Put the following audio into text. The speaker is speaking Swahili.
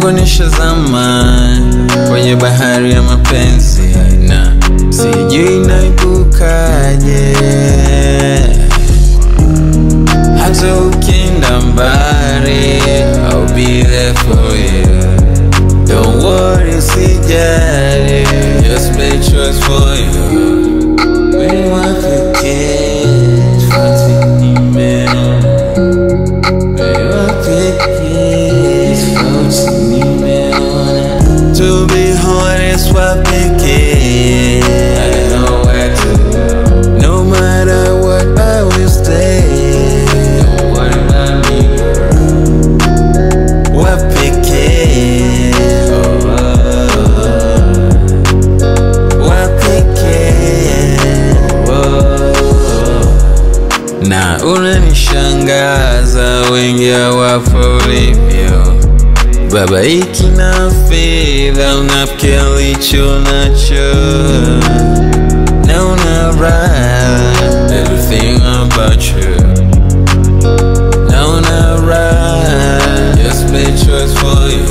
kidogo nishazama kwenye bahari ya mapenzi na sijui naibukaje hata ukienda mbali I'll be there for you Don't worry, usijali Just make choice for you Wewe wapekee tofauti nimeona Wewe wapekee tofauti nimeona To be honest, wapekee I don't know where to go No matter what, I will stay Don't worry about me, girl Wapekee oh, oh. Wapekee oh. Na unanishangaza wengi hawapo ulivyo babaiki na fedha unafikia licho nacho na una raha everything about you na una raha just make choice for you